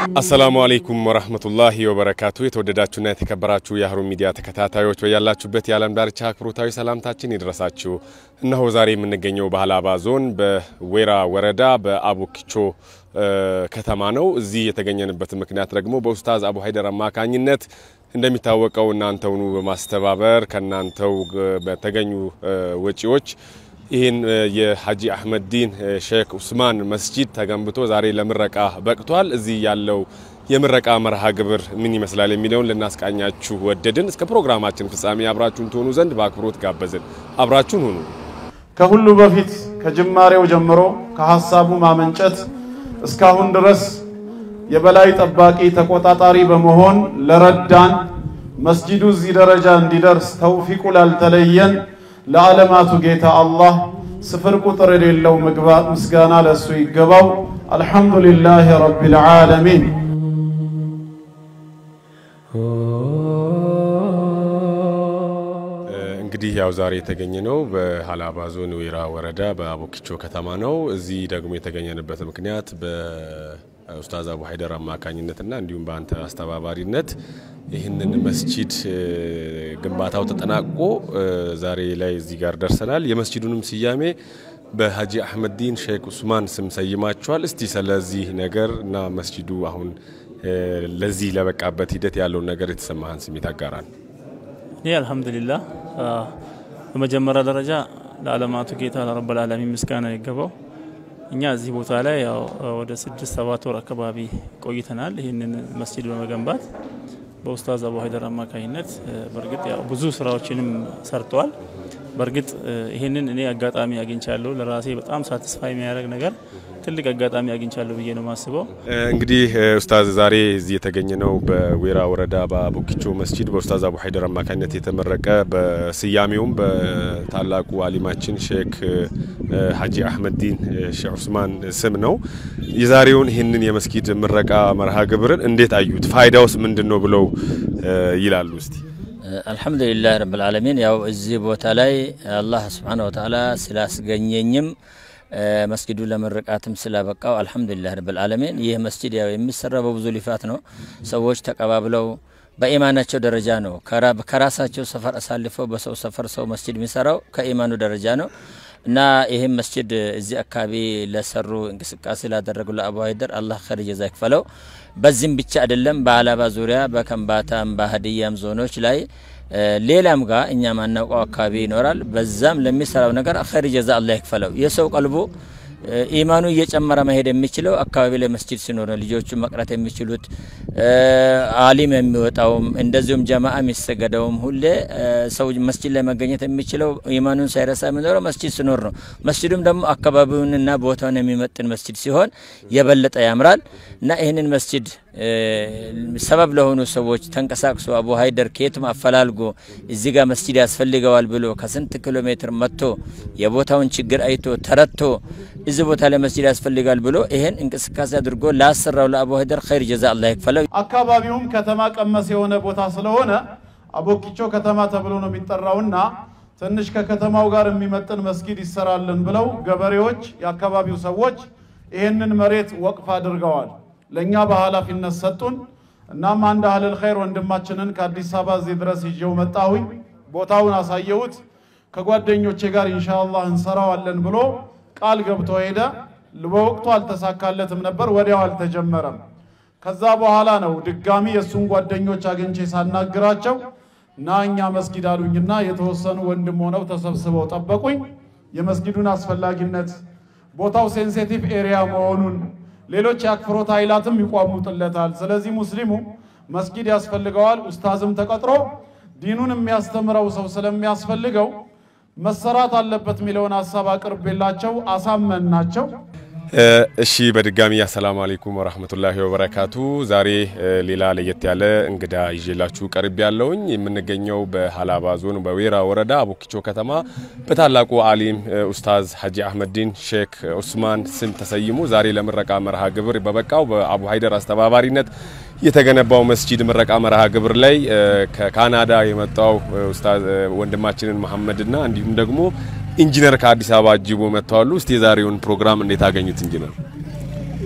አሰላሙ አለይኩም ወራህመቱላሂ ወበረካቱ። የተወደዳችሁና የተከበራችሁ የሀሩን ሚዲያ ተከታታዮች በያላችሁበት የዓለም ዳርቻ አክብሮታዊ ሰላምታችን ይድረሳችሁ። እነሆ ዛሬ የምንገኘው በሀላባ ዞን በዌራ ወረዳ በአቡኪቾ ከተማ ነው። እዚህ የተገኘንበት ምክንያት ደግሞ በኡስታዝ አቡ ሀይደር አማካኝነት እንደሚታወቀው እናንተውኑ በማስተባበር ከእናንተው በተገኙ ወጪዎች ይህን የሀጂ አህመድ ዲን ሼክ ኡስማን መስጂድ ተገንብቶ ዛሬ ለምረቃ በቅቷል። እዚህ ያለው የምረቃ መርሃ ግብር ምን ይመስላል የሚለውን ልናስቃኛችሁ ወደድን። እስከ ፕሮግራማችን ፍጻሜ አብራችሁን ትሆኑ ዘንድ በአክብሮት ጋበዝን። አብራችሁን ሁኑ። ከሁሉ በፊት ከጅማሬው ጀምሮ ከሀሳቡ ማመንጨት እስካሁን ድረስ የበላይ ጠባቂ ተቆጣጣሪ በመሆን ለረዳን መስጂዱ እዚህ ደረጃ እንዲደርስ ተውፊቁ ላልተለየን ለዓለማቱ ጌታ አላህ ስፍር ቁጥር የሌለው ምስጋና ለእሱ ይገባው። አልሐምዱሊላህ ረቢል ዓለሚን። እንግዲህ ያው ዛሬ የተገኘ ነው በሀላባ ዞን ዌራ ወረዳ በአቡኪቾ ከተማ ነው። እዚህ ደግሞ የተገኘንበት ምክንያት በኡስታዝ አቡ ሀይደር አማካኝነትና እንዲሁም በአንተ አስተባባሪነት ይህንን መስጂድ ግንባታው ተጠናቆ ዛሬ ላይ እዚህ ጋር ደርሰናል። የመስጂዱንም ስያሜ በሀጂ አህመድ ዲን ሼክ ኡስማን ስም ሰይማችኋል። እስቲ ስለዚህ ነገር እና መስጂዱ አሁን ለዚህ ለበቃበት ሂደት ያለውን ነገር የተሰማህን ስሜት አጋራን። ይህ አልሐምዱሊላህ በመጀመሪያ ደረጃ ለዓለማቱ ጌታ ለረብል ዓለሚን ምስጋና ይገባው። እኛ እዚህ ቦታ ላይ ያው ወደ ስድስት ሰባት ወር አካባቢ ቆይተናል። ይህንን መስጂድ በመገንባት በኡስታዝ አቡ ሀይደር አማካኝነት በእርግጥ ያው ብዙ ስራዎችንም ሰርተዋል። በእርግጥ ይህንን እኔ አጋጣሚ አግኝቻለሁ። ለራሴ በጣም ሳትስፋይ የሚያደርግ ነገር ትልቅ አጋጣሚ አግኝቻለሁ ብዬ ነው የማስበው። እንግዲህ ኡስታዝ ዛሬ እዚህ የተገኘ ነው በዌራ ወረዳ በአቡኪቾ መስጂድ በኡስታዝ አቡ ሀይደር አማካኝነት የተመረቀ በስያሜውም በታላቁ አሊማችን ሼክ ሀጂ አህመድ ዲን ሼክ ኡስማን ስም ነው። የዛሬውን ይህንን የመስጊድ ምረቃ መርሃ ግብርን እንዴት አዩት? ፋይዳውስ ምንድን ነው ብለው ይላሉ? እስቲ አልሐምዱሊላህ ረብል ዓለሚን። ያው እዚህ ቦታ ላይ አላህ ስብሓነ ወተዓላ ስላስገኘኝም መስጊዱ ለምርቃትም ስላበቃው አልሐምዱሊላህ ረብል ዓለሚን። ይህ መስጂድ ያው የሚሰራው በብዙ ልፋት ነው። ሰዎች ተቀባብለው በኢማናቸው ደረጃ ነው። ከራሳቸው ሰፈር አሳልፈው በሰው ሰፈር ሰው መስጂድ የሚሰራው ከኢማኑ ደረጃ ነው እና ይህም መስጂድ እዚህ አካባቢ ለሰሩ እንቅስቃሴ ላደረጉ ለአቡ ሀይደር አላህ ኸይር ጀዛ ይክፈለው። በዚህም ብቻ አይደለም፣ በሀላባ ዙሪያ በከምባታም በሀዲያም ዞኖች ላይ ሌላም ጋር እኛ ማናውቀው አካባቢ ይኖራል። በዛም ለሚሰራው ነገር ኸይር ጀዛ አላህ ይክፈለው። የሰው ቀልቡ ኢማኑ እየጨመረ መሄድ የሚችለው አካባቢ ላይ መስጂድ ሲኖር ነው። ልጆቹ መቅረት የሚችሉት አሊም የሚወጣውም እንደዚሁም ጀማዓ የሚሰገደውም ሁሌ ሰው መስጂድ ላይ መገኘት የሚችለው ኢማኑን ሳይረሳ የሚኖረው መስጂድ ሲኖር ነው። መስጂዱም ደግሞ አካባቢውንና ቦታውን የሚመጥን መስጂድ ሲሆን የበለጠ ያምራል እና ይህንን መስጂድ ሰበብ ለሆኑ ሰዎች ተንቀሳቅሶ አቡ ሀይደር ከየትም አፈላልጎ እዚህ ጋር መስጂድ ያስፈልገዋል ብሎ ከስንት ኪሎ ሜትር መጥቶ የቦታውን ችግር አይቶ ተረድቶ እዚህ ቦታ ላይ መስጂድ ያስፈልጋል ብሎ ይሄን እንቅስቃሴ አድርጎ ላሰራው ለአቡ ሀይደር ኸይር ጀዛ አላህ ይክፈለው። አካባቢውም ከተማ ቀመስ የሆነ ቦታ ስለሆነ አቡኪቾ ከተማ ተብሎ ነው የሚጠራውና ትንሽ ከከተማው ጋር የሚመጥን መስጊድ ይሰራልን ብለው ገበሬዎች፣ የአካባቢው ሰዎች ይህንን መሬት ወቅፍ አድርገዋል። ለእኛ በኃላፊነት ሰጡን። እናም አንድ አህለል ኸይር ወንድማችንን ከአዲስ አበባ እዚህ ድረስ ይዤው መጣሁኝ። ቦታውን አሳየሁት። ከጓደኞቼ ጋር ኢንሻአላህ እንሰራዋለን ብሎ ቃል ገብቶ ሄደ። በወቅቱ አልተሳካለትም ነበር፣ ወዲያው አልተጀመረም። ከዛ በኋላ ነው ድጋሚ የእሱን ጓደኞች አግኝቼ ሳናግራቸው ና እኛ መስጊድ አሉኝና የተወሰኑ ወንድም ሆነው ተሰብስበው ጠበቁኝ። የመስጊዱን አስፈላጊነት ቦታው ሴንሲቲቭ ኤሪያ መሆኑን ሌሎች የአክፍሮት ኃይላትም ይቋሙጥለታል። ስለዚህ ሙስሊሙ መስጊድ ያስፈልገዋል። ኡስታዝም ተቀጥሮ ዲኑን የሚያስተምረው ሰው ስለሚያስፈልገው መሰራት አለበት የሚለውን ሀሳብ አቅርቤላቸው አሳመን ናቸው። እሺ በድጋሚ አሰላሙ አለይኩም ወራህመቱላሂ ወበረካቱ። ዛሬ ሌላ ለየት ያለ እንግዳ ይዤላችሁ ቀርብ ያለውኝ የምንገኘው በሀላባ ዞን በዌራ ወረዳ አቡኪቾ ከተማ በታላቁ አሊም ኡስታዝ ሀጂ አህመድ ዲን ሼክ ኡስማን ስም ተሰይሞ ዛሬ ለምረቃ መርሃ ግብር በበቃው በአቡ ሀይደር አስተባባሪነት የተገነባው መስጂድ ምረቃ መርሃ ግብር ላይ ከካናዳ የመጣው ኡስታዝ ወንድማችንን መሐመድና እንዲሁም ደግሞ ኢንጂነር ከአዲስ አበባ አጅቦ መጥተዋሉ። እስቲ የዛሬውን ፕሮግራም እንዴት አገኙት ኢንጂነር?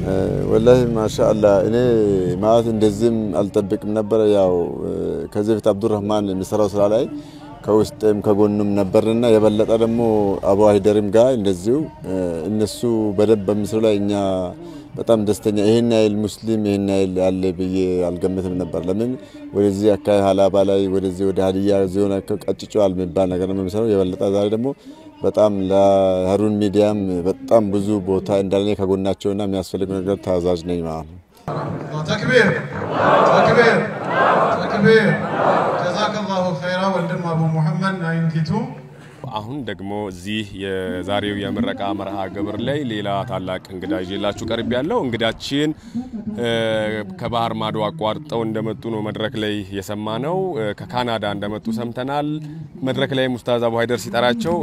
ወላሂ ማሻአላ እኔ ማለት እንደዚህም አልጠብቅም ነበረ። ያው ከዚህ በፊት አብዱራህማን የሚሰራው ስራ ላይ ከውስጥም ከጎኑም ነበርና የበለጠ ደግሞ አቡ አይደርም ጋር እንደዚሁ እነሱ በደንብ በሚስሩ ላይ እኛ በጣም ደስተኛ ይሄን ያህል ሙስሊም ይሄን ያህል ያለ ብዬ አልገምትም ነበር። ለምን ወደዚህ አካባቢ ሀላባ ላይ ወደዚህ ወደ ሀዲያ ዞን ቀጭጮዋል የሚባል ነገር ነው የሚሰራው። የበለጠ ዛሬ ደግሞ በጣም ለሀሩን ሚዲያም በጣም ብዙ ቦታ እንዳለ ከጎናቸውና የሚያስፈልግ ነገር ታዛዥ ነኝ ማለት ነው። ተክቢር ተክቢር ተክቢር። ጀዛከላሁ ኸይራ ወንድም አቡ ሙሐመድ ናይንቲቱ አሁን ደግሞ እዚህ የዛሬው የምረቃ መርሃ ግብር ላይ ሌላ ታላቅ እንግዳ ይዤላችሁ ቀርብ ያለው እንግዳችን ከባህር ማዶ አቋርጠው እንደመጡ ነው መድረክ ላይ የሰማ ነው። ከካናዳ እንደመጡ ሰምተናል። መድረክ ላይ ኡስታዝ አቡ ሀይደር ሲጠራቸው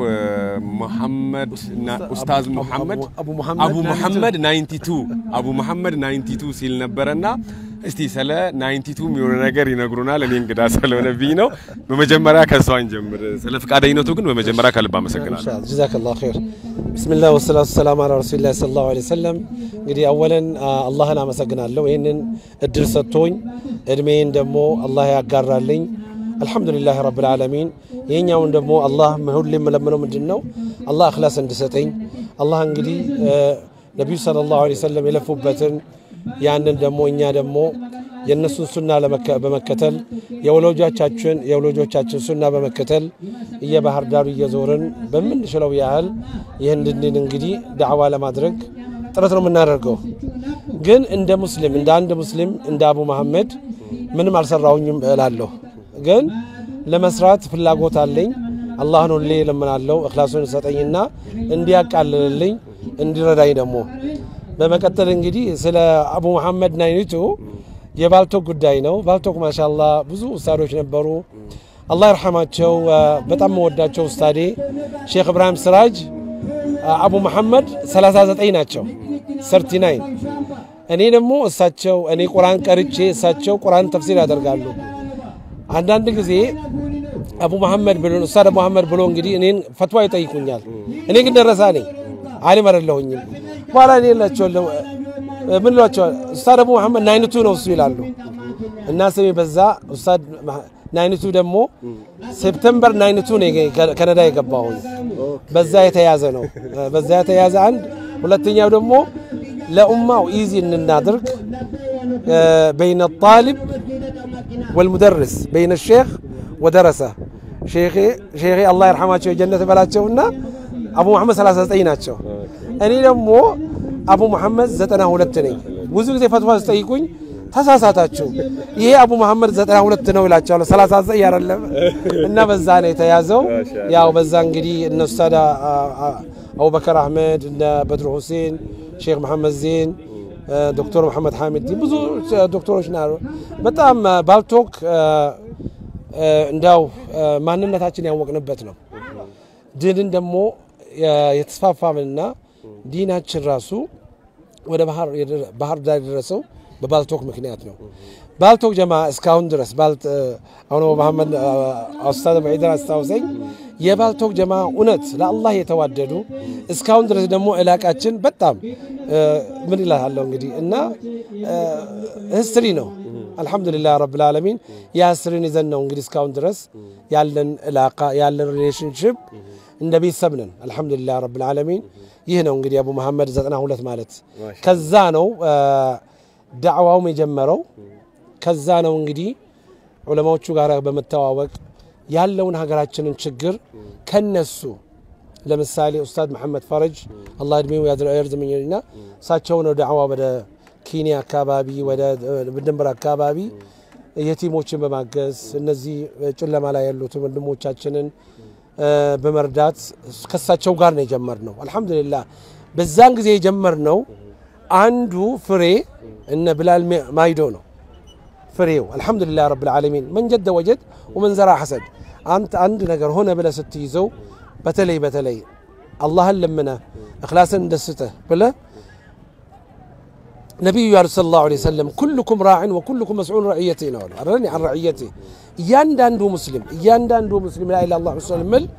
መሐመድ ኡስታዝ ሙሐመድ አቡ ሙሐመድ 92 አቡ ሙሐመድ 92 ሲል ነበረና እስቲ ስለ 92 የሚሆነ ነገር ይነግሩናል። እኔ እንግዳ ስለሆነብኝ ነው። በመጀመሪያ ከሷ እንጀምር። ስለ ፈቃደኝነቱ ግን በመጀመሪያ ከልብ አመሰግናለሁ። ጀዛከላሁ ኸይር። ቢስሚላህ ወሰላቱ ሰላም አላ ረሱሊላህ ሰለላሁ ዐለይሂ ወሰለም። እንግዲህ አወለን አላህን አመሰግናለሁ ይህንን እድል ሰጥቶኝ እድሜን ደግሞ አላህ ያጋራልኝ። አልሐምዱሊላህ ረብል ዓለሚን። ይህኛውን ደግሞ አላህ ሁሌ የምለምነው ምንድን ነው አላህ እኽላስ እንድሰጠኝ አላህ እንግዲህ ነቢዩ ሰለላሁ ዐለይሂ ወሰለም የለፉበትን ያንን ደግሞ እኛ ደግሞ የእነሱን ሱና በመከተል የወላጆቻችን የወላጆቻችን ሱና በመከተል እየባህር ዳሩ እየዞርን በምንችለው ያህል ይህንን እንግዲህ ዳዕዋ ለማድረግ ጥረት ነው የምናደርገው። ግን እንደ ሙስሊም እንደ አንድ ሙስሊም እንደ አቡ መሐመድ ምንም አልሰራሁኝም እላለሁ። ግን ለመስራት ፍላጎት አለኝ። አላህን ሁሌ እለምናለሁ እኽላሱን ሰጠኝና እንዲያቃልልልኝ እንዲረዳኝ ደግሞ በመቀጠል እንግዲህ ስለ አቡ መሐመድ ናይኒቱ የባልቶክ ጉዳይ ነው። ባልቶክ ማሻላ ብዙ ኡስታዶች ነበሩ። አላህ ይርሐማቸው። በጣም መወዳቸው ኡስታዴ ሼክ እብራሂም ስራጅ አቡ መሐመድ 39 ናቸው፣ 39 እኔ ደግሞ እሳቸው እኔ ቁርአን ቀርቼ እሳቸው ቁርአን ተፍሲር ያደርጋሉ። አንዳንድ ጊዜ አቡ መሐመድ ብሎ ኡስታድ አቡ መሐመድ ብሎ እንግዲህ እኔን ፈትዋ ይጠይቁኛል። እኔ ግን ደረሳ ነኝ አሊም አይደለሁኝም። በኋላ እኔ እላቸዋለሁ ምን እላቸዋለሁ ኡስታድ አቡ መሐመድ ናይነቱ ነው እሱ ይላሉ እና ስሜ በዛ ኡስታድ ናይነቱ ደግሞ ሴፕተምበር ናይነቱ ነው ከነዳ የገባሁኝ በዛ የተያዘ ነው። በዛ የተያዘ አንድ ሁለተኛው ደግሞ ለኡማው ኢዚ እንናድርግ በይነ ጣሊብ ወልሙደርስ በይነ ሼክ ወደረሰ ሼኼ አላህ ይርሐማቸው የጀነት በላቸውና አቡ መሐመድ 39 ናቸው። እኔ ደግሞ አቡ መሐመድ 92 ነኝ። ብዙ ጊዜ ፈትዋ ስጠይቁኝ ተሳሳታችሁ፣ ይሄ አቡ መሐመድ 92 ነው ይላቸዋለሁ። 39 አይደለም እና በዛ ነው የተያዘው። ያው በዛ እንግዲህ እነ ኡስታድ አቡበከር አህመድ እነ በድሩ ሁሴን፣ ሼክ መሐመድ ዜን፣ ዶክተር መሐመድ ሐሚድ ብዙ ዶክተሮች ና በጣም ባልቶክ እንዳው ማንነታችን ያወቅንበት ነው። ድንን ደግሞ የተስፋፋምንና ዲናችን ራሱ ወደ ባህር ዳር የደረሰው በባልቶክ ምክንያት ነው። ባልቶክ ጀማ እስካሁን ድረስ አሁን መሐመድ ኡስታዝ ዒደር አስታውሰኝ የባልቶክ ጀማ እውነት ለአላህ የተዋደዱ እስካሁን ድረስ ደግሞ እላቃችን በጣም ምን ይላለው እንግዲህ እና ህስትሪ ነው። አልሐምዱሊላህ ረብል ዓለሚን የህስትሪን ይዘን ነው እንግዲህ እስካሁን ድረስ ያለን እላቃ ያለን ሪሌሽንሽፕ እንደ ቤተሰብ ነን። አልሐምዱሊላህ ረብል ዓለሚን ይህ ነው እንግዲህ አቡ መሐመድ 92 ማለት ከዛ ነው ዳዕዋውም የጀመረው ከዛ ነው እንግዲህ ዑለማዎቹ ጋር በመተዋወቅ ያለውን ሀገራችንን ችግር ከነሱ ለምሳሌ ኡስታዝ መሐመድ ፈረጅ አላህ እድሜው ያርዝምኝና እሳቸው ነው ዳዕዋ ወደ ኬንያ አካባቢ ወደ ድንበር አካባቢ የቲሞችን በማገዝ እነዚህ ጨለማ ላይ ያሉትን ወንድሞቻችንን በመርዳት ከሳቸው ጋር ነው የጀመርነው። አልሐምዱሊላህ በዛን ጊዜ የጀመርነው አንዱ ፍሬ እነ ብላል ማይዶ ነው ፍሬው። አልሐምዱሊላህ ረብል ዓለሚን መን ጀደ ወጀድ ወመን ዘራ ሐሰድ። አንተ አንድ ነገር ሆነ ብለህ ስትይዘው በተለይ በተለይ አላህን ለምነህ እኽላስን እንደስተህ ብለህ ነቢዩ ያሉት ሰለላሁ ዐለይሂ ወሰለም ኩልኩም ራዕን ወኩልኩም መስዑን ረዕየቴ ነው አሉ። አረን አን ረዕየቴ እያንዳንዱ ሙስሊም እያንዳንዱ ሙስሊም ላ ኢላሃ ኢለላህ ምል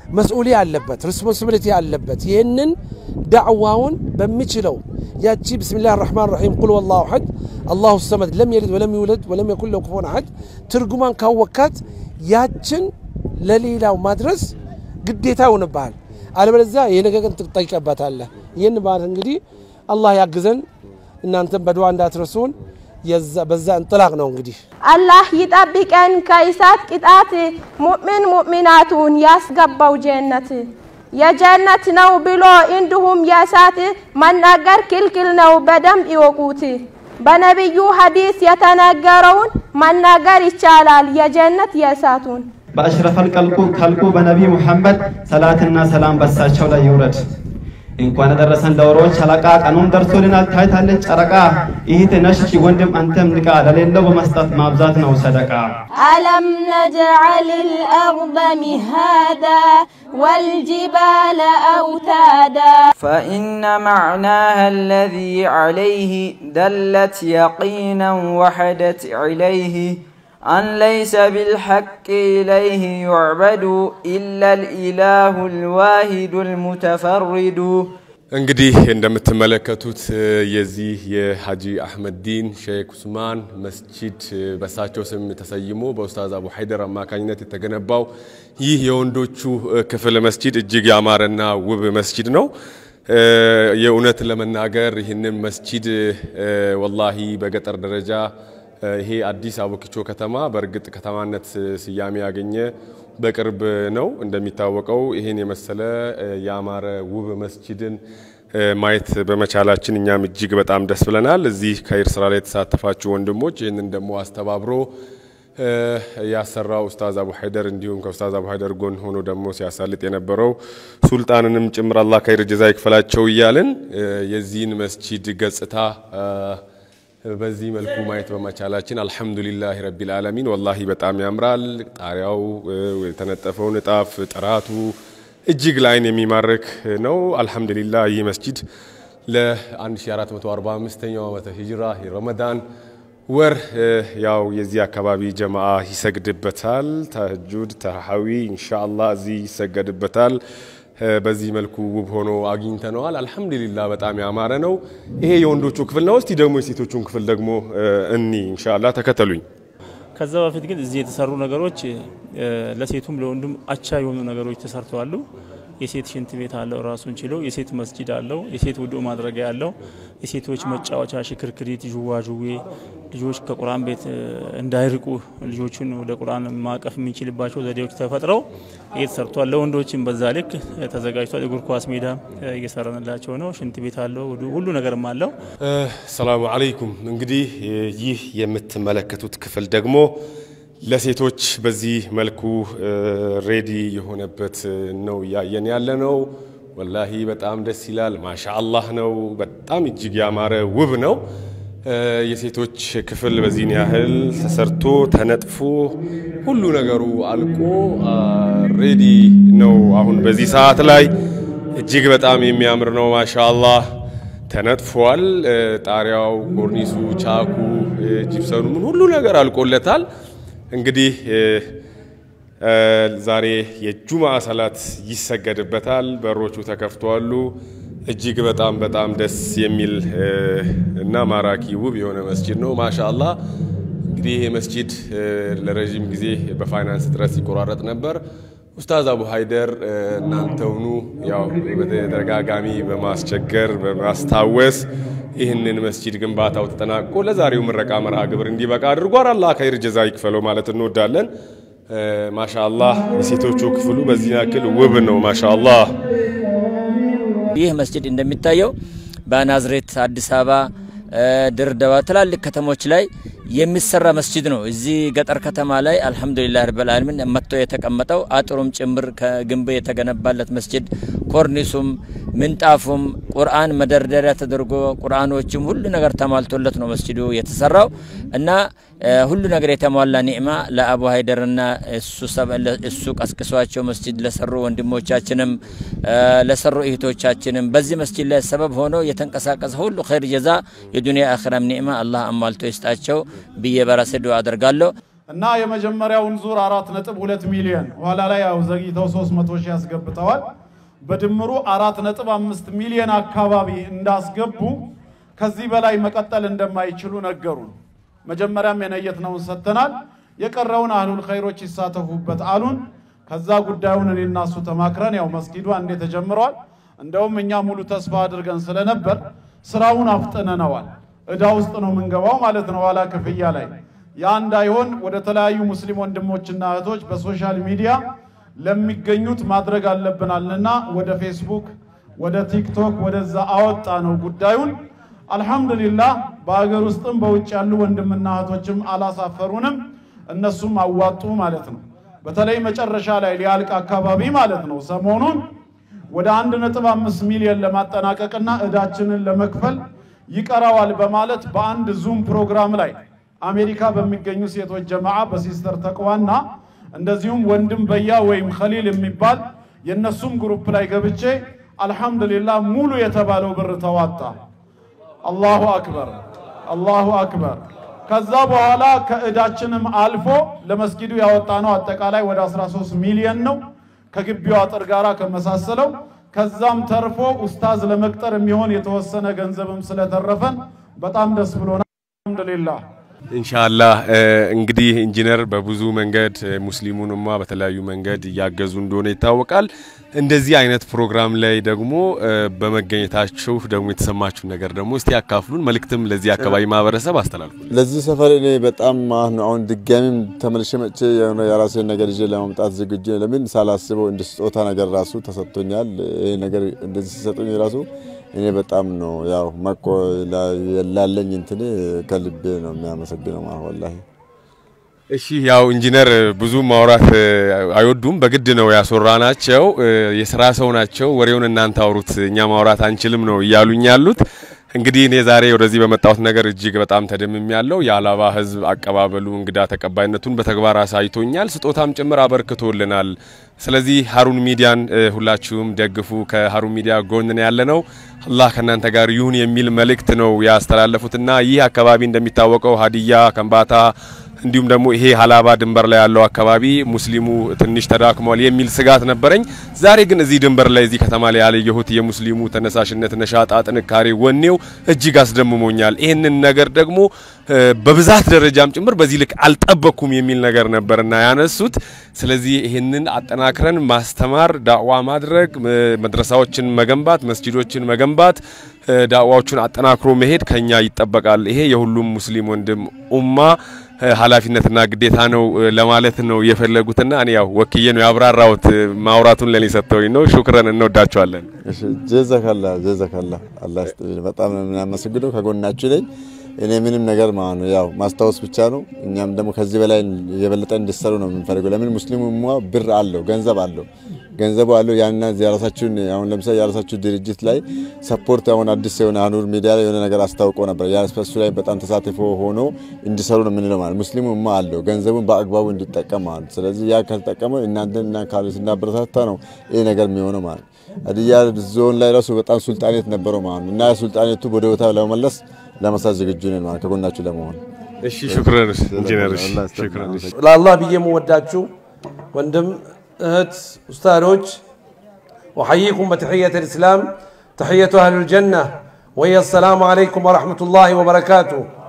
መስኡሊ አለበት፣ ሪስፖንሲቢሊቲ አለበት። ይህንን ዳዕዋውን በሚችለው ያቺ ብስሚላህ ራሕማን ራሒም ቁል ወላሁ አሐድ አላሁ ሰመድ ለም የልድ ወለም ይውለድ ወለም የኩን ለሁ ኩፉወን አሐድ ትርጉማን ካወካት ያችን ለሌላው ማድረስ ግዴታ ይሆንብሃል። አለበለዚያ የነገ ቀን ትጠይቀበታለህ። ይህን ማለት እንግዲህ አላህ ያግዘን፣ እናንተም በድዋ እንዳትረሱን። በዛ እንጥላቅ ነው እንግዲህ አላህ ይጠብቀን ከእሳት ቅጣት፣ ሙእሚን ሙእሚናቱን ያስገባው ጀነት የጀነት ነው ብሎ እንዲሁም የእሳት መናገር ክልክል ነው፣ በደንብ ይወቁት። በነቢዩ ሐዲስ የተነገረውን መናገር ይቻላል፣ የጀነት የእሳቱን። በአሽረፈል ከልቁ በነቢይ ሙሐመድ ሰላትና ሰላም በሳቸው ላይ ይውረድ። እንኳን ደረሰን ለወሮች አለቃ ቀኑም ደርሶልናል። ታይታለች ጨረቃ ይህት ነሽ ወንድም አንተም ንቃ፣ ለሌለው በመስጠት ማብዛት ነው ሰደቃ። ألم نجعل الأرض مهادا والجبال أوتادا فإن معناها الذي عليه دلت يقينا وحدت عليه أن ليس بالحق إليه يعبد إلا الإله الواحد المتفرد እንግዲህ እንደምትመለከቱት የዚህ የሀጂ አህመድ ዲን ሼክ ኡስማን መስጂድ በሳቸው ስም ተሰይሞ በኡስታዝ አቡ ሀይደር አማካኝነት የተገነባው ይህ የወንዶቹ ክፍል መስጂድ እጅግ ያማረና ውብ መስጂድ ነው። የእውነት ለመናገር ይህንን መስጂድ ወላሂ በገጠር ደረጃ ይሄ አዲስ አቦኪቾ ከተማ በእርግጥ ከተማነት ስያሜ ያገኘ በቅርብ ነው። እንደሚታወቀው ይህን የመሰለ ያማረ ውብ መስጂድን ማየት በመቻላችን እኛም እጅግ በጣም ደስ ብለናል። እዚህ ከይር ስራ ላይ የተሳተፋችሁ ወንድሞች ይህንን ደግሞ አስተባብሮ ያሰራው ኡስታዝ አቡ ሀይደር እንዲሁም ከኡስታዝ አቡ ሀይደር ጎን ሆኖ ደግሞ ሲያሳልጥ የነበረው ሱልጣንንም ጭምር አላህ ከይር ጀዛ ይክፈላቸው እያልን የዚህን መስጂድ ገጽታ በዚህ መልኩ ማየት በመቻላችን አልሐምዱሊላህ ረቢል ዓለሚን ወላሂ በጣም ያምራል። ጣሪያው የተነጠፈው ንጣፍ ጥራቱ እጅግ ለአይን የሚማርክ ነው። አልሐምዱሊላህ ይህ መስጂድ ለ1445ኛው ዓመተ ሂጅራ ረመዳን ወር ያው የዚህ አካባቢ ጀማዓ ይሰግድበታል። ተህጁድ ተራሐዊ ኢንሻአላህ እዚህ ይሰገድበታል። በዚህ መልኩ ውብ ሆኖ አግኝተነዋል። አልሐምዱሊላህ በጣም ያማረ ነው። ይሄ የወንዶቹ ክፍል ነው። እስቲ ደግሞ የሴቶቹን ክፍል ደግሞ እኒ ኢንሻአላህ ተከተሉኝ። ከዛ በፊት ግን እዚህ የተሰሩ ነገሮች ለሴቱም ለወንዱም አቻ የሆኑ ነገሮች ተሰርተዋሉ። የሴት ሽንት ቤት አለው ራሱን ችሎ፣ የሴት መስጂድ አለው፣ የሴት ውዱእ ማድረጊያ አለው፣ የሴቶች መጫወቻ ሽክርክሪት፣ ዥዋዥዌ ልጆች ከቁርአን ቤት እንዳይርቁ ልጆቹን ወደ ቁርአን ማቀፍ የሚችልባቸው ዘዴዎች ተፈጥረው ይህ ተሰርቷል። ለወንዶችም በዛ ልክ ተዘጋጅቷል። እግር ኳስ ሜዳ እየሰራንላቸው ነው። ሽንት ቤት አለው፣ ሁሉ ነገርም አለው። ሰላሙ አለይኩም። እንግዲህ ይህ የምትመለከቱት ክፍል ደግሞ ለሴቶች በዚህ መልኩ ሬዲ የሆነበት ነው እያየን ያለ ነው። ወላሂ በጣም ደስ ይላል። ማሻ አላህ ነው። በጣም እጅግ ያማረ ውብ ነው። የሴቶች ክፍል በዚህን ያህል ተሰርቶ ተነጥፎ ሁሉ ነገሩ አልቆ ሬዲ ነው። አሁን በዚህ ሰዓት ላይ እጅግ በጣም የሚያምር ነው። ማሻ አላህ ተነጥፏል። ጣሪያው፣ ኮርኒሱ፣ ቻኩ፣ ጂፕሰኑ ምን ሁሉ ነገር አልቆለታል። እንግዲህ ዛሬ የጁምዓ ሰላት ይሰገድበታል። በሮቹ ተከፍተዋሉ። እጅግ በጣም በጣም ደስ የሚል እና ማራኪ ውብ የሆነ መስጂድ ነው። ማሻአላ እንግዲህ ይሄ መስጂድ ለረዥም ጊዜ በፋይናንስ እጥረት ሲቆራረጥ ነበር። ኡስታዝ አቡ ሀይደር እናንተውኑ ያው በተደጋጋሚ በማስቸገር በማስታወስ ይህንን መስጂድ ግንባታው ተጠናቆ ለዛሬው ምረቃ መርሃ ግብር እንዲበቃ አድርጓል። አላህ ከይር ጀዛ ይክፈለው ማለት እንወዳለን። ማሻአላህ የሴቶቹ ክፍሉ በዚህ ያክል ውብ ነው። ማሻአላህ ይህ መስጂድ እንደሚታየው በናዝሬት፣ አዲስ አበባ፣ ድሬዳዋ ትላልቅ ከተሞች ላይ የሚሰራ መስጂድ ነው። እዚህ ገጠር ከተማ ላይ አልሐምዱሊላህ ረብል ዓለሚን መጥቶ የተቀመጠው አጥሩም ጭምር ከግንብ የተገነባለት መስጂድ ኮርኒሱም ምንጣፉም ቁርአን መደርደሪያ ተደርጎ ቁርአኖችም ሁሉ ነገር ተሟልቶለት ነው መስጂዱ የተሰራው እና ሁሉ ነገር የተሟላ ኒዕማ ለአቡ ሀይደርና እሱ ቀስቅሷቸው መስጂድ ለሰሩ ወንድሞቻችንም ለሰሩ እህቶቻችንም በዚህ መስጂድ ላይ ሰበብ ሆኖ የተንቀሳቀሰ ሁሉ ኸይር ጀዛ የዱንያ አኺራም ኒዕማ አላህ አሟልቶ ይስጣቸው ብዬ በራሴ ዱዓ አደርጋለሁ። እና የመጀመሪያውን ዙር አራት ነጥብ ሁለት ሚሊዮን ኋላ ላይ ያው ዘግይተው 300 ሺህ ያስገብተዋል። በድምሩ አራት ነጥብ አምስት ሚሊዮን አካባቢ እንዳስገቡ ከዚህ በላይ መቀጠል እንደማይችሉ ነገሩን። መጀመሪያም የነየትነውን ሰጥተናል። የቀረውን አህሉል ኸይሮች ይሳተፉበት አሉን። ከዛ ጉዳዩን እኔ እና እሱ ተማክረን ያው መስጊዱ አንዴ ተጀምሯል። እንደውም እኛ ሙሉ ተስፋ አድርገን ስለነበር ስራውን አፍጥነነዋል። እዳ ውስጥ ነው የምንገባው ማለት ነው ኋላ ክፍያ ላይ ያ እንዳይሆን ወደ ተለያዩ ሙስሊም ወንድሞችና እህቶች በሶሻል ሚዲያ ለሚገኙት ማድረግ አለብናልና ወደ ፌስቡክ፣ ወደ ቲክቶክ ወደዛ አወጣ ነው ጉዳዩን። አልሐምዱሊላህ በሀገር ውስጥም በውጭ ያሉ ወንድምና እህቶችም አላሳፈሩንም። እነሱም አዋጡ ማለት ነው። በተለይ መጨረሻ ላይ ሊያልቅ አካባቢ ማለት ነው ሰሞኑን ወደ አንድ ነጥብ አምስት ሚሊዮን ለማጠናቀቅና እዳችንን ለመክፈል ይቀራዋል በማለት በአንድ ዙም ፕሮግራም ላይ አሜሪካ በሚገኙ ሴቶች ጀማዓ በሲስተር ተቅዋና እንደዚሁም ወንድም በያ ወይም ኸሊል የሚባል የነሱም ግሩፕ ላይ ገብቼ አልሐምዱሊላህ ሙሉ የተባለው ብር ተዋጣ። አላሁ አክበር አላሁ አክበር። ከዛ በኋላ ከእዳችንም አልፎ ለመስጊዱ ያወጣ ነው አጠቃላይ ወደ 13 ሚሊዮን ነው ከግቢው አጥር ጋራ ከመሳሰለው ከዛም ተርፎ ኡስታዝ ለመቅጠር የሚሆን የተወሰነ ገንዘብም ስለተረፈን በጣም ደስ ብሎናል። አልሐምዱሊላህ። ኢንሻአላህ እንግዲህ ኢንጂነር በብዙ መንገድ ሙስሊሙን ኡማ በተለያዩ መንገድ እያገዙ እንደሆነ ይታወቃል። እንደዚህ አይነት ፕሮግራም ላይ ደግሞ በመገኘታችሁ ደግሞ የተሰማችሁ ነገር ደግሞ እስቲ ያካፍሉን። መልእክትም ለዚህ አካባቢ ማህበረሰብ አስተላልፉ። ለዚህ ሰፈር እኔ በጣም አሁን አሁን ድጋሚም ተመልሼ መጥቼ የሆነ የራሴን ነገር ይዤ ለማምጣት ዝግጁ ነኝ። ለምን ሳላስበው እንደ ስጦታ ነገር ራሱ ተሰጥቶኛል። ይሄ ነገር እንደዚህ ሲሰጡኝ ራሱ እኔ በጣም ነው ያው መኮ ላለኝ እንትን ከልቤ ነው የሚያመሰግነው ማለት ወላሂ። እሺ ያው ኢንጂነር ብዙ ማውራት አይወዱም፣ በግድ ነው ያስወራናቸው። የስራ ሰው ናቸው። ወሬውን እናንተ አውሩት፣ እኛ ማውራት አንችልም ነው እያሉኝ ያሉት። እንግዲህ እኔ ዛሬ ወደዚህ በመጣሁት ነገር እጅግ በጣም ተደምም ያለው የአላባ ህዝብ አቀባበሉ እንግዳ ተቀባይነቱን በተግባር አሳይቶኛል፣ ስጦታም ጭምር አበርክቶልናል። ስለዚህ ሀሩን ሚዲያን ሁላችሁም ደግፉ። ከሀሩን ሚዲያ ጎን ነው ያለነው። አላህ ከእናንተ ጋር ይሁን የሚል መልእክት ነው ያስተላለፉትና ይህ አካባቢ እንደሚታወቀው ሀዲያ፣ ከምባታ እንዲሁም ደግሞ ይሄ ሀላባ ድንበር ላይ ያለው አካባቢ ሙስሊሙ ትንሽ ተዳክሟል የሚል ስጋት ነበረኝ። ዛሬ ግን እዚህ ድንበር ላይ እዚህ ከተማ ላይ ያለየሁት የሙስሊሙ ተነሳሽነት፣ ነሻጣ፣ ጥንካሬ፣ ወኔው እጅግ አስደምሞኛል። ይህንን ነገር ደግሞ በብዛት ደረጃም ጭምር በዚህ ልክ አልጠበኩም የሚል ነገር ነበርና ያነሱት። ስለዚህ ይህንን አጠናክረን ማስተማር፣ ዳዕዋ ማድረግ፣ መድረሳዎችን መገንባት፣ መስጂዶችን መገንባት፣ ዳዕዋዎቹን አጠናክሮ መሄድ ከኛ ይጠበቃል። ይሄ የሁሉም ሙስሊም ወንድም ኡማ ኃላፊነትና ግዴታ ነው ለማለት ነው የፈለጉትና እኔ ያው ወክዬ ነው ያብራራሁት። ማውራቱን ለኔ ሰጥተውኝ ነው። ሹክረን፣ እንወዳቸዋለን። እሺ ጀዛከላ ጀዛከላ አላህ ይስጥልኝ። በጣም ነው የምናመሰግነው። ከጎናችሁ ነኝ። እኔ ምንም ነገር ማለት ነው ያው ማስታወስ ብቻ ነው። እኛም ደግሞ ከዚህ በላይ የበለጠ እንዲሰሩ ነው የምንፈልገው። ለምን ሙስሊሙ ኡማ ብር አለው፣ ገንዘብ አለው ገንዘቡ አለው ያና የራሳችሁን አሁን ለምሳሌ የራሳችሁ ድርጅት ላይ ሰፖርት አሁን አዲስ የሆነ ሀኑር ሚዲያ ላይ የሆነ ነገር አስታውቆ ነበር። ያ እሱ ላይ በጣም ተሳትፎ ሆኖ እንዲሰሩ ነው የምንለው ማለት ሙስሊሙ ኡማ አለው ገንዘቡን በአግባቡ እንዲጠቀም ማለት ስለዚህ ያ ካልተጠቀመ እናንተን እና ካሉ ስናበረታታ ነው ይሄ ነገር የሚሆነው ማለት ሀዲያ ዞን ላይ ራሱ በጣም ሱልጣኔት ነበረው ማለት እና ሱልጣኔቱ ወደ ቦታ ለመመለስ ለመስራት ዝግጁ ነን ማለት ከጎናችሁ ለመሆን እሺ ሹክረን ኢንጂነር ሹክረን ለአላህ ብዬ የምወዳችሁ ወንድም እህት ኡስታዶች ወሐይኩም በተሕየት ልእስላም ተሕየቱ አህሉ ልጀና ወየ አሰላሙ አለይኩም ወረሕመቱላሂ ወበረካቱ።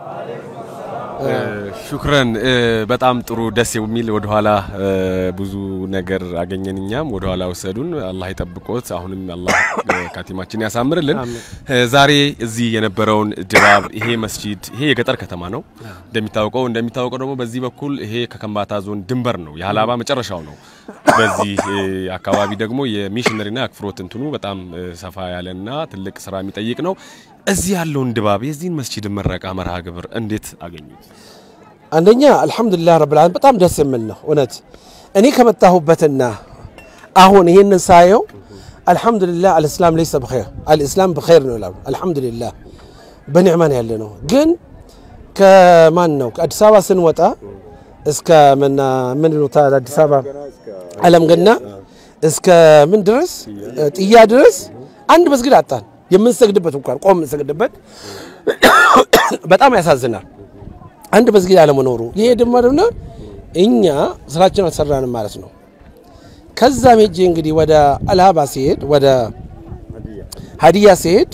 ሹክረን በጣም ጥሩ ደስ የሚል ወደኋላ ብዙ ነገር አገኘን። እኛም ወደኋላ ወሰዱን። አላህ ይጠብቆት። አሁንም አላህ ካቲማችን ያሳምርልን። ዛሬ እዚህ የነበረውን ድባብ ይሄ መስጂድ ይሄ የገጠር ከተማ ነው እንደሚታወቀው እንደሚታወቀው ደግሞ በዚህ በኩል ይሄ ከከምባታ ዞን ድንበር ነው፣ የሀላባ መጨረሻው ነው። በዚህ አካባቢ ደግሞ የሚሽነሪና የአክፍሮት እንትኑ በጣም ሰፋ ያለና ትልቅ ስራ የሚጠይቅ ነው። እዚህ ያለውን ድባብ የዚህን መስጂድ ምረቃ መርሃ ግብር እንዴት አገኙት? አንደኛ አልሐምዱሊላህ ረብል ዓለሚን በጣም ደስ የሚል ነው። እውነት እኔ ከመጣሁበትና አሁን ይህንን ሳየው አልሐምዱሊላህ አልእስላም ለይሰ ብኸይር አልእስላም ብኸይር ነው ይላሉ። አልሐምዱሊላህ በኒዕማን ያለ ነው። ግን ከማን ነው ከአዲስ አበባ ስንወጣ እስከ ምና ምን ይሉታል አዲስ አበባ አለም ገና እስከ ምን ድረስ ጥያ ድረስ አንድ መስጊድ አጣን። የምንሰግድበት እንኳን ቆም የምንሰግድበት በጣም ያሳዝናል። አንድ መስጊድ አለመኖሩ ይሄ ደግሞ ደግሞ እኛ ስራችን አልሰራንም ማለት ነው። ከዛም ሄጄ እንግዲህ ወደ አልሃባ ሲሄድ ወደ ሀዲያ ሲሄድ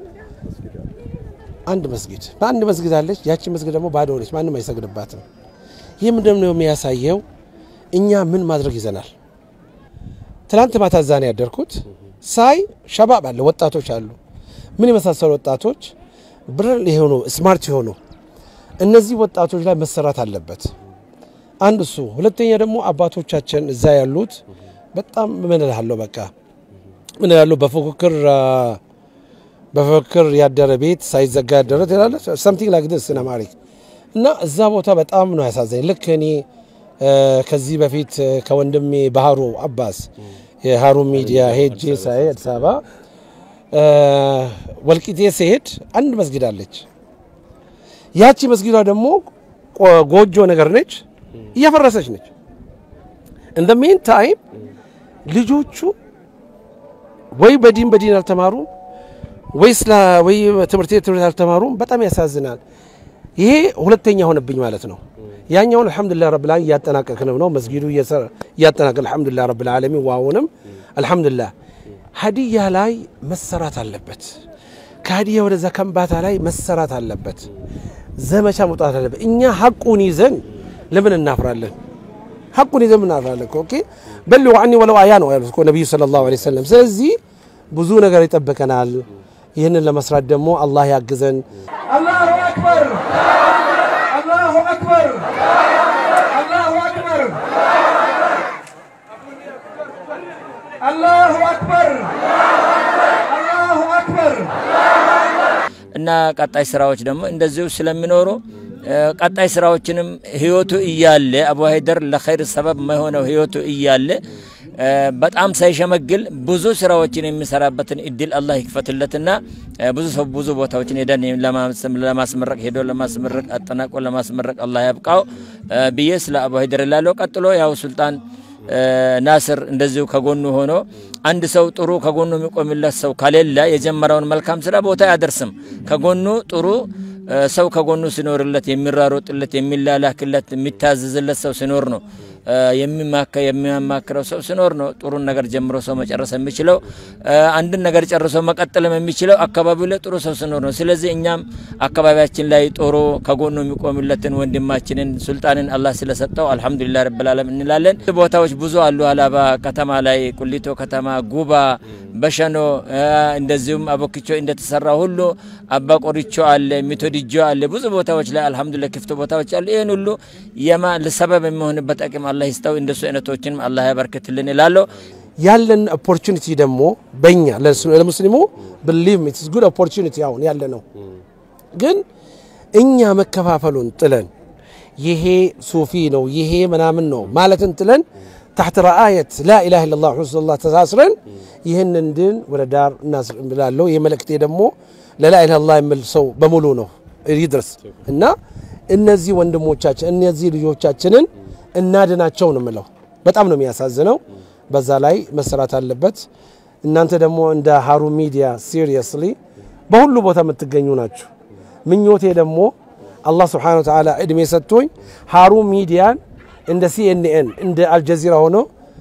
አንድ መስጊድ በአንድ መስጊድ አለች። ያቺ መስጊድ ደግሞ ባዶ ነች፣ ማንም አይሰግድባትም። ይህ ምንድን ነው የሚያሳየው? እኛ ምን ማድረግ ይዘናል። ትናንት ማታ እዛ ነው ያደርኩት። ሳይ ሸባብ አለ፣ ወጣቶች አሉ። ምን የመሳሰሉ ወጣቶች ብር የሆኑ ስማርት የሆኑ እነዚህ ወጣቶች ላይ መሰራት አለበት። አንድ እሱ፣ ሁለተኛ ደግሞ አባቶቻችን እዛ ያሉት በጣም ምን እልሃለሁ፣ በቃ ምን እልሃለሁ፣ በፉክክር በፉክክር ያደረ ቤት ሳይዘጋ ያደረ ትላለች ሰምቲንግ ላይክ ዲስ ኢን አማሪክ እና እዛ ቦታ በጣም ነው ያሳዘኝ። ልክ እኔ ከዚህ በፊት ከወንድሜ ባህሩ አባስ የሀሩን ሚዲያ ሄጄ ሳይ አዲስ አበባ ወልቂጤ ሲሄድ አንድ መስጊድ አለች። ያቺ መስጊዷ ደግሞ ጎጆ ነገር ነች፣ እያፈረሰች ነች። እንደ ሜን ታይም ልጆቹ ወይ በዲን በዲን አልተማሩም ወይ ስላ ወይ ትምህርት ቤት ትምህርት አልተማሩም። በጣም ያሳዝናል። ይሄ ሁለተኛ ሆነብኝ ማለት ነው። ያኛውን አልሐምዱሊላህ ረብል ዓለሚን እያጠናቀቅን ነው። መስጊዱ እያጠናቀቅ አልሐምዱሊላህ ረብል ዓለሚን ዋውንም አልሐምዱሊላህ። ሀዲያ ላይ መሰራት አለበት። ከሀዲያ ወደዛ ከምባታ ላይ መሰራት አለበት። ዘመቻ መውጣት አለበት። እኛ ሀቁን ይዘን ለምን እናፍራለን? ሀቁን ይዘን ምን እናፍራለን? ኦኬ በልጉ ዐኒ ወለው አያ ነው ያሉት ነቢዩ ሰለላሁ ዐለይሂ ወሰለም። ስለዚህ ብዙ ነገር ይጠብቀናል። ይህንን ለመስራት ደግሞ አላህ ያግዘን። አላሁ አክበር አላሁ አክበር አላሁ አክበር አላሁ አክበር አላሁ አክበር እና ቀጣይ ስራዎች ደግሞ እንደዚሁ ስለሚኖሩ ቀጣይ ስራዎችንም ህይወቱ እያለ አቡ ሀይደር ለኸይር ሰበብ የሆነው ህይወቱ እያለ በጣም ሳይሸመግል ብዙ ስራዎችን የሚሰራበትን እድል አላህ ይክፈትለትና ብዙ ሰው ብዙ ቦታዎችን ሄደን ለማስመረቅ ሄዶ ለማስመረቅ አጠናቆ ለማስመረቅ አላህ ያብቃው ብዬ ስለ አቡ ሀይደር ላለው። ቀጥሎ ያው ሱልጣን ናስር እንደዚሁ ከጎኑ ሆኖ አንድ ሰው ጥሩ ከጎኑ የሚቆምለት ሰው ከሌለ የጀመረውን መልካም ስራ ቦታ አያደርስም። ከጎኑ ጥሩ ሰው ከጎኑ ሲኖርለት የሚራሮጥለት፣ የሚላላክለት፣ የሚታዘዝለት ሰው ሲኖር ነው የሚያማክረው ሰው ሲኖር ነው ጥሩን ነገር ጀምሮ ሰው መጨረስ የሚችለው። አንድን ነገር ጨርሶ መቀጠልም የሚችለው አካባቢው ላይ ጥሩ ሰው ሲኖር ነው። ስለዚህ እኛም አካባቢያችን ላይ ጥሩ ከጎኑ የሚቆምለትን ወንድማችንን ሱልጣንን አላህ ስለሰጠው አልሐምዱሊላህ ረብል ዓለም እንላለን። ቦታዎች ብዙ አሉ። ሀላባ ከተማ ላይ፣ ቁሊቶ ከተማ፣ ጉባ፣ በሸኖ እንደዚሁም አቦኪቾ እንደተሰራ ሁሉ አባ ቆሪቾ አለ፣ ሚቶዲጆ አለ። ብዙ ቦታዎች ላይ አልሐምዱሊላህ ክፍት ቦታዎች አሉ። ይህን ሁሉ የማ ሰበብ የሚሆንበት አቅም አላህ ይስጠው። እንደሱ አይነቶችንም አላህ ያበርክትልን እላለሁ። ያለን ኦፖርቹኒቲ ደግሞ በእኛ ለሙስሊሙ ብሊቭ ኢትስ ጉድ ኦፖርቹኒቲ አሁን ያለ ነው። ግን እኛ መከፋፈሉን ጥለን ይሄ ሱፊ ነው ይሄ ምናምን ነው ማለትን ጥለን ታሕት ረአየት ላኢላሃ ኢለላህ ረሱሉላህ ተሳስረን ይህንን ድን ወደ ዳር እናስብላለሁ። ይህ መልእክቴ ደግሞ ለላኢላሃ ኢለላህ የሚል ሰው በሙሉ ነው ይድረስ እና እነዚህ ወንድሞቻችን እነዚህ ልጆቻችንን እናድናቸው ነው የምለው። በጣም ነው የሚያሳዝነው። በዛ ላይ መሰራት አለበት። እናንተ ደግሞ እንደ ሀሩን ሚዲያ ሲሪየስሊ በሁሉ ቦታ የምትገኙ ናችሁ። ምኞቴ ደግሞ አላህ ስብሓነ ወተዓላ እድሜ ሰጥቶኝ ሀሩን ሚዲያን እንደ ሲኤንኤን እንደ አልጀዚራ ሆኖ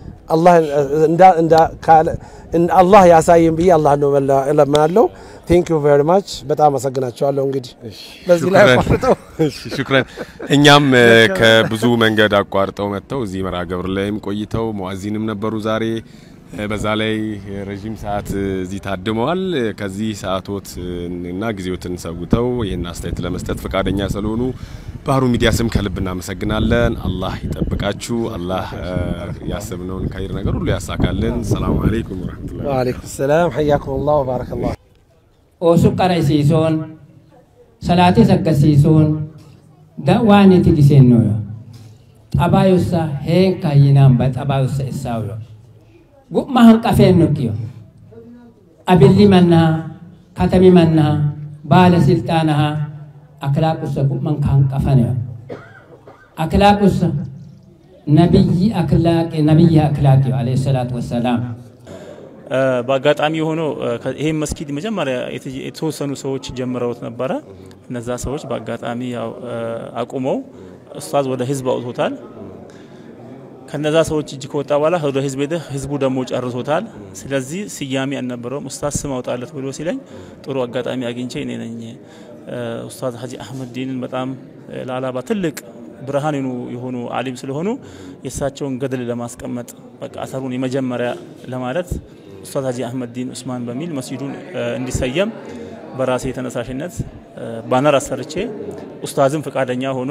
አላህ ያሳየን ብዬ አላህ ነው እለምናለሁ። ቴንክ ዩ ቬሪ ማች በጣም አመሰግናቸዋለሁ። እንግዲህ በዚህ ላይ አቋርጠው ሹክረን። እኛም ከብዙ መንገድ አቋርጠው መጥተው እዚህ መርሃ ግብር ላይም ቆይተው መዋዚንም ነበሩ ዛሬ በዛ ላይ ረዥም ሰዓት እዚህ ታድመዋል። ከዚህ ሰዓቶት እና ጊዜዎትን ሰውተው ይህን አስተያየት ለመስጠት ፈቃደኛ ስለሆኑ በሀሩን ሚዲያ ስም ከልብ እናመሰግናለን። አላህ ይጠብቃችሁ። አላህ ያሰብነውን ከይር ነገር ሁሉ ያሳካልን። ሰላሙ አለይኩም ወረህመቱላሂ ወአለይኩም ሰላም ሐያኩም ላህ ወባረከላህ oosu qara'isiisuun salaatii saggasiisuun waan itti giseennoyo xabaayussa heen kayyinaan ba xabaayussa issaawyo gu'ma hanqafeennokiyo abilli mannaa katami mannaa baala silxaanahaa aklaaqussa gu'man ka hanqafaneyo aklaaqussa nabiyyi aklaaqi nabiyyi aklaaqiyo alayhi ሰላቱ ወሰላም በአጋጣሚ ሆኖ ይሄን መስጊድ መጀመሪያ የተወሰኑ ሰዎች ጀምረውት ነበረ። እነዛ ሰዎች በአጋጣሚ ያው አቁመው ኡስታዝ ወደ ህዝብ አውጥቶታል። ከነዛ ሰዎች እጅ ከወጣ በኋላ ወደ ህዝብ ሄደ። ህዝቡ ደግሞ ጨርሶታል። ስለዚህ ስያሜ አልነበረውም። ኡስታዝ ስም አውጣለት ብሎ ሲለኝ ጥሩ አጋጣሚ አግኝቼ እኔ ነኝ ኡስታዝ ሀጂ አህመድ ዲንን በጣም ለአላባ ትልቅ ብርሃን የሆኑ አሊም ስለሆኑ የእሳቸውን ገድል ለማስቀመጥ በቃ አሰሩን የመጀመሪያ ለማለት ኡስታዝ ሀጂ አህመድ ዲን ኡስማን በሚል መስጂዱን እንዲሰየም በራሴ ተነሳሽነት ባነር አሰርቼ ኡስታዝም ፈቃደኛ ሆኖ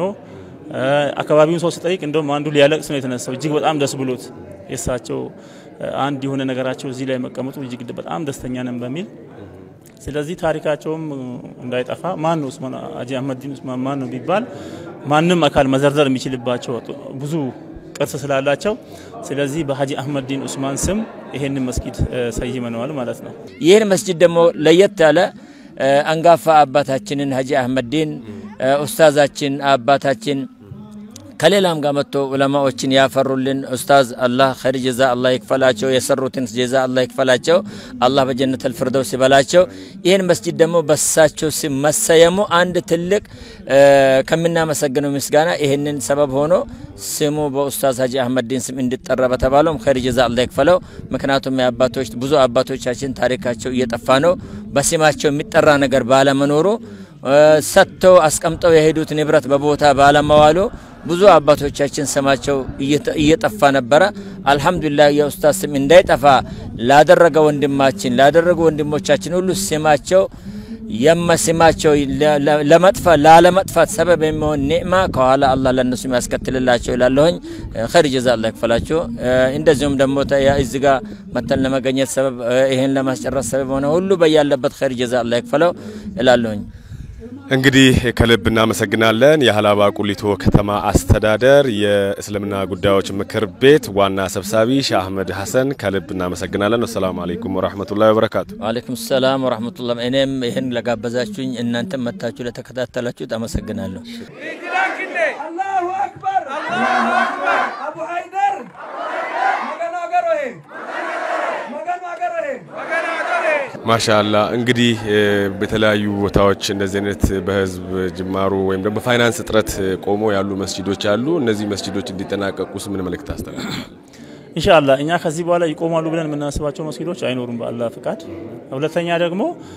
አካባቢውን ሰው ሲጠይቅ እንደውም አንዱ ሊያለቅስ ነው የተነሳው። እጅግ በጣም ደስ ብሎት የእሳቸው አንድ የሆነ ነገራቸው እዚህ ላይ መቀመጡ እጅግ በጣም ደስተኛ ነን በሚል ስለዚህ ታሪካቸውም እንዳይጠፋ ማን ነው ኡስማን ሀጂ አህመድ ዲን ኡስማን ማን ነው ቢባል ማንም አካል መዘርዘር የሚችልባቸው ብዙ ቅርስ ስላላቸው ስለዚህ በሀጂ አህመድ ዲን ኡስማን ስም ይሄንን መስጊድ ሰይመነዋል ማለት ነው። ይህን መስጂድ ደግሞ ለየት ያለ አንጋፋ አባታችንን ሀጂ አህመድ ዲን ኡስታዛችን አባታችን ከሌላም ጋር መጥቶ ዑለማዎችን ያፈሩልን ኡስታዝ አላህ ኸይር ጀዛ አላህ ይክፈላቸው። የሰሩትን ጀዛ አላህ ይክፈላቸው። አላህ በጀነት አልፊርደውስ ይበላቸው። ይህን መስጂድ ደግሞ በሳቸው ስም መሰየሙ አንድ ትልቅ ከምናመሰግነው ምስጋና ይህንን ሰበብ ሆኖ ስሙ በኡስታዝ ሀጂ አህመድ ዲን ስም እንዲጠራ በተባለውም ኸይር ጀዛ አላህ ይክፈለው። ምክንያቱም የአባቶች ብዙ አባቶቻችን ታሪካቸው እየጠፋ ነው። በስማቸው የሚጠራ ነገር ባለመኖሩ ሰጥተው አስቀምጠው የሄዱት ንብረት በቦታ ባለመዋሉ ብዙ አባቶቻችን ስማቸው እየጠፋ ነበረ። አልሐምዱሊላህ የኡስታዝ ስም እንዳይጠፋ ላደረገ ወንድማችን ላደረጉ ወንድሞቻችን ሁሉ ስማቸው የመስማቸው ለመጥፋት ላለመጥፋት ሰበብ የሚሆን ኒዕማ ከኋላ አላህ ለእነሱ የሚያስከትልላቸው ይላለሁኝ። ኸይር ጀዛ አላህ ይክፈላቸው። እንደዚሁም ደግሞ እዚህ ጋር መተን ለመገኘት ሰበብ ይህን ለማስጨረስ ሰበብ ሆነ ሁሉ በያለበት ኸይር ጀዛ አላህ ይክፈለው እላለሁኝ። እንግዲህ ከልብ እናመሰግናለን። የሀላባ ቁሊቶ ከተማ አስተዳደር የእስልምና ጉዳዮች ምክር ቤት ዋና ሰብሳቢ ሼህ አህመድ ሀሰን ከልብ እናመሰግናለን። አሰላሙ አለይኩም ወራህመቱላሂ ወበረካቱ። ወአለይኩም ሰላም ወራህመቱላህ። እኔም ይህን ለጋበዛችሁኝ እናንተም መታችሁ ለተከታተላችሁት አመሰግናለሁ። አላሁ አክበር አቡ ሀይደር መገኑ አገሮሄ መገኑ አገሮሄ ማሻላ እንግዲህ በተለያዩ ቦታዎች እንደዚህ አይነት በህዝብ ጅማሩ ወይም ደግሞ በፋይናንስ እጥረት ቆሞ ያሉ መስጂዶች አሉ። እነዚህ መስጂዶች እንዲጠናቀቁስ ምን መልእክት አስተላልፋል? ኢንሻአላ እኛ ከዚህ በኋላ ይቆማሉ ብለን የምናስባቸው መስጊዶች አይኖሩም በአላህ ፍቃድ። ሁለተኛ ደግሞ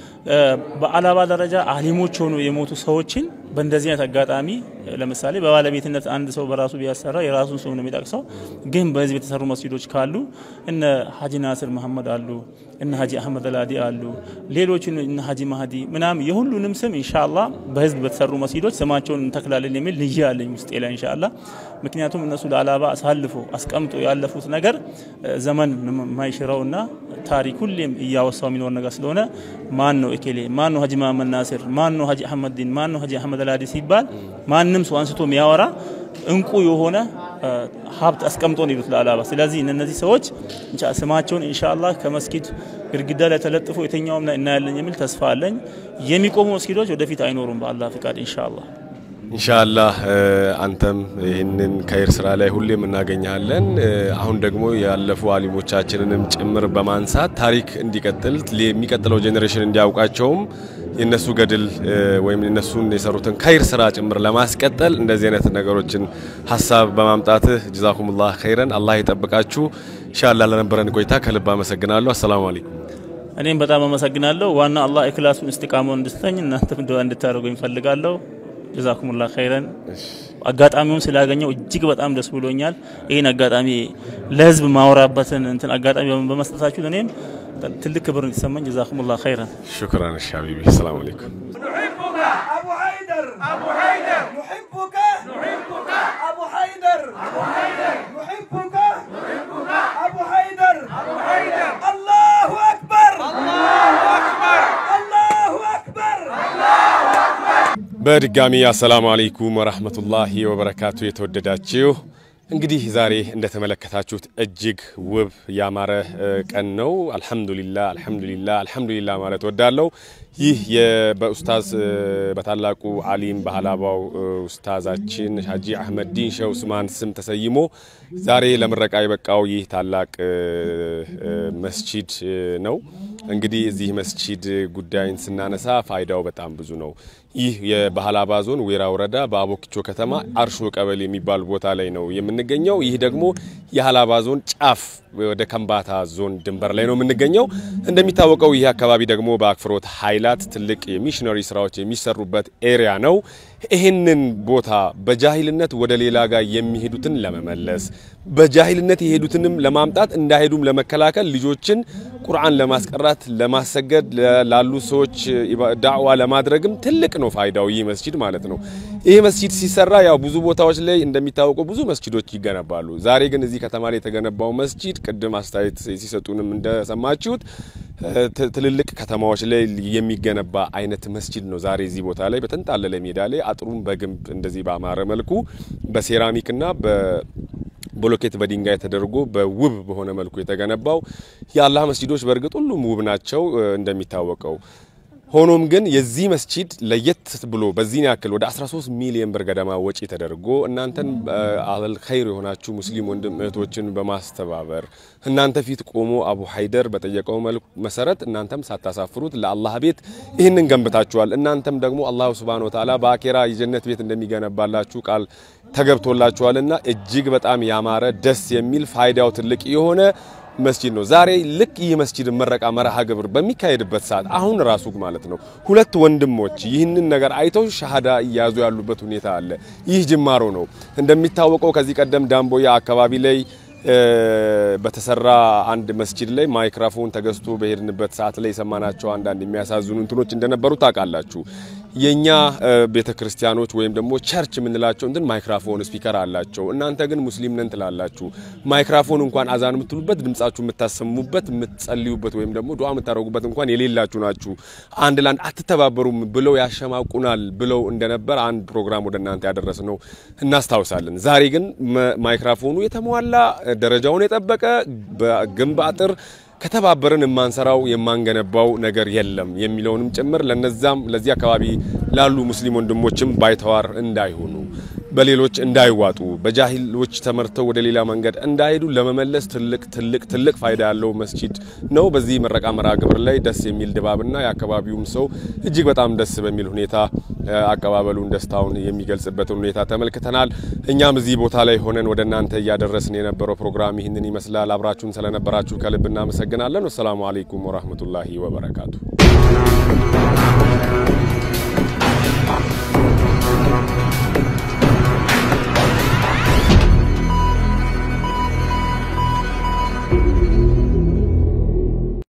በአላባ ደረጃ አሊሞች ሆኑ የሞቱ ሰዎችን በእንደዚህ አይነት አጋጣሚ ለምሳሌ በባለቤትነት አንድ ሰው በራሱ ቢያሰራ የራሱን ስም ነው የሚጠቅሰው። ግን በህዝብ የተሰሩ መስጊዶች ካሉ እነ ሀጂ ናስር መሐመድ አሉ፣ እነ ሀጂ አህመድ አላዲ አሉ፣ ሌሎችን እነ ሀጂ ማህዲ ምናምን የሁሉንም ስም ኢንሻአላ በህዝብ በተሰሩ መስጊዶች ስማቸውን እንተክላለን የሚል ንያ አለኝ ውስጤ ላይ ኢንሻአላ። ምክንያቱም እነሱ ለአላባ አሳልፎ አስቀምጦ ያለፉት ነገር ዘመን የማይሽረውና ታሪክ ሁሌም እያወሳው የሚኖር ነገር ስለሆነ ማን ነው እኬሌ፣ ማን ነው ሀጂ መሐመድ ናስር፣ ማን ነው ሀጂ አህመድ ዲን፣ ማን ነው ሀጂ አህመድ አላዲ ሲባል ማንም ሰው አንስቶ የሚያወራ እንቁ የሆነ ሀብት አስቀምጦ ነው ይሉት ለአላባ። ስለዚህ እነዚህ ሰዎች ስማቸውን ኢንሻአላህ ከመስጊድ ግድግዳ ላይ ተለጥፎ የትኛውም ላይ እናያለን የሚል ተስፋ አለኝ። የሚቆሙ መስጊዶች ወደፊት አይኖሩም በአላህ ፍቃድ ኢንሻአላህ። ኢንሻአላህ አንተም ይህንን ከይር ስራ ላይ ሁሌም እናገኛለን። አሁን ደግሞ ያለፉ አሊሞቻችንንም ጭምር በማንሳት ታሪክ እንዲቀጥል የሚቀጥለው ጄኔሬሽን እንዲያውቃቸውም የነሱ ገድል ወይም የነሱን የሰሩትን ከይር ስራ ጭምር ለማስቀጠል እንደዚህ አይነት ነገሮችን ሀሳብ በማምጣትህ ጀዛኩሙላህ ኸይረን አላህ ይጠብቃችሁ። ኢንሻአላህ ለነበረን ቆይታ ከልብ አመሰግናለሁ። አሰላሙ አለይኩም። እኔም በጣም አመሰግናለሁ። ዋና አላህ ኢክላሱን እስቲቃማውን እንድስተኝ እናንተም ዱዓ እንድታደርጉ ይፈልጋለሁ። ጀዛኩሙላ ኸይረን። አጋጣሚውን ስላገኘው እጅግ በጣም ደስ ብሎኛል። ይህን አጋጣሚ ለህዝብ ማወራበትን እንትን አጋጣሚ በመስጠታችሁ እኔም ትልቅ ክብር እንዲሰማኝ ጀዛኩሙላ ኸይረን። ሹክራን እሺ ሀቢቢ። ሰላም አለይኩም። أبو حيدر أبو حيدر نحبك نحبك أبو حيدر أبو حيدر نحبك نحبك أبو حيدر أبو حيدر الله أكبر الله أكبر الله أكبر الله أكبر በድጋሚ አሰላሙ አለይኩም ወራህመቱላሂ ወበረካቱ። የተወደዳችሁ እንግዲህ ዛሬ እንደተመለከታችሁት እጅግ ውብ ያማረ ቀን ነው። አልሐምዱሊላ አልሐምዱሊላ አልሐምዱሊላ ማለት ወዳለው ይህ በኡስታዝ በታላቁ አሊም በሀላባው ኡስታዛችን ሀጂ አህመድ ዲን ሼህ ኡስማን ስም ተሰይሞ ዛሬ ለምረቃ የበቃው ይህ ታላቅ መስጂድ ነው። እንግዲህ እዚህ መስጂድ ጉዳይን ስናነሳ ፋይዳው በጣም ብዙ ነው። ይህ የባህላባ ዞን ዌራ ወረዳ በአቦኪቾ ከተማ አርሾ ቀበሌ የሚባል ቦታ ላይ ነው የምንገኘው። ይህ ደግሞ የሀላባ ዞን ጫፍ ወደ ከምባታ ዞን ድንበር ላይ ነው የምንገኘው። እንደሚታወቀው ይህ አካባቢ ደግሞ በአክፍሮት ኃይላት ትልቅ የሚሽነሪ ስራዎች የሚሰሩበት ኤሪያ ነው። ይህንን ቦታ በጃሂልነት ወደ ሌላ ጋር የሚሄዱትን ለመመለስ በጃሂልነት የሄዱትንም ለማምጣት እንዳይሄዱም ለመከላከል ልጆችን ቁርአን ለማስቀራት ለማሰገድ ላሉ ሰዎች ዳዕዋ ለማድረግም ትልቅ ነው ፋይዳው ይህ መስጂድ ማለት ነው። ይህ መስጂድ ሲሰራ ያው ብዙ ቦታዎች ላይ እንደሚታወቀው ብዙ መስጂዶች ይገነባሉ። ዛሬ ግን እዚህ ከተማ ላይ የተገነባው መስጂድ ቅድም አስተያየት ሲሰጡንም እንደሰማችሁት ትልልቅ ከተማዎች ላይ የሚገነባ አይነት መስጂድ ነው። ዛሬ እዚህ ቦታ ላይ በተንጣለለ ሜዳ ላይ አጥሩን በግንብ እንደዚህ ባማረ መልኩ በሴራሚክና በ ብሎኬት በድንጋይ ተደርጎ በውብ በሆነ መልኩ የተገነባው የአላህ መስጂዶች በእርግጥ ሁሉም ውብ ናቸው እንደሚታወቀው። ሆኖም ግን የዚህ መስጂድ ለየት ብሎ በዚህን ያክል ወደ 13 ሚሊዮን ብር ገደማ ወጪ ተደርጎ እናንተን አህለል ኸይር የሆናችሁ ሙስሊም ወንድም እህቶችን በማስተባበር እናንተ ፊት ቆሞ አቡ ሀይደር በጠየቀው መሰረት እናንተም ሳታሳፍሩት ለአላህ ቤት ይህንን ገንብታችኋል። እናንተም ደግሞ አላሁ ሱብሃነሁ ወተዓላ በአኬራ የጀነት ቤት እንደሚገነባላችሁ ቃል ተገብቶላችኋልና እጅግ በጣም ያማረ ደስ የሚል ፋይዳው ትልቅ የሆነ መስጂድ ነው። ዛሬ ልክ ይህ መስጂድ መረቃ መርሃ ግብር በሚካሄድበት ሰዓት አሁን ራሱ ማለት ነው ሁለት ወንድሞች ይህንን ነገር አይተው ሻሃዳ እያያዙ ያሉበት ሁኔታ አለ። ይህ ጅማሮ ነው። እንደሚታወቀው ከዚህ ቀደም ዳምቦያ አካባቢ ላይ በተሰራ አንድ መስጂድ ላይ ማይክራፎን ተገዝቶ በሄድንበት ሰዓት ላይ የሰማናቸው አንዳንድ የሚያሳዝኑ እንትኖች እንደነበሩ ታውቃላችሁ። የኛ ቤተ ክርስቲያኖች ወይም ደግሞ ቸርች የምንላቸው እንትን ማይክራፎን ስፒከር አላቸው። እናንተ ግን ሙስሊም ነን ትላላችሁ። ማይክራፎን እንኳን አዛን የምትሉበት ድምጻችሁ የምታሰሙበት የምትጸልዩበት ወይም ደግሞ ዱዓ የምታደርጉበት እንኳን የሌላችሁ ናችሁ። አንድ ለአንድ አትተባበሩም ብለው ያሸማቁናል ብለው እንደነበር አንድ ፕሮግራም ወደ እናንተ ያደረስ ነው እናስታውሳለን። ዛሬ ግን ማይክራፎኑ የተሟላ ደረጃውን የጠበቀ በግንብ አጥር ከተባበርን የማንሰራው የማንገነባው ነገር የለም የሚለውንም ጭምር ለነዛም ለዚህ አካባቢ ላሉ ሙስሊም ወንድሞችም ባይተዋር እንዳይሆኑ በሌሎች እንዳይዋጡ በጃሂሎች ተመርተው ወደ ሌላ መንገድ እንዳይሄዱ ለመመለስ ትልቅ ትልቅ ትልቅ ፋይዳ ያለው መስጂድ ነው። በዚህ ምረቃ መርሃ ግብር ላይ ደስ የሚል ድባብና የአካባቢውም ሰው እጅግ በጣም ደስ በሚል ሁኔታ አቀባበሉን ደስታውን የሚገልጽበትን ሁኔታ ተመልክተናል። እኛም እዚህ ቦታ ላይ ሆነን ወደ እናንተ እያደረስን የነበረው ፕሮግራም ይህንን ይመስላል። አብራችሁን ስለነበራችሁ ከልብ እናመሰግናለን። ወሰላሙ አለይኩም ወራህመቱላሂ ወበረካቱ።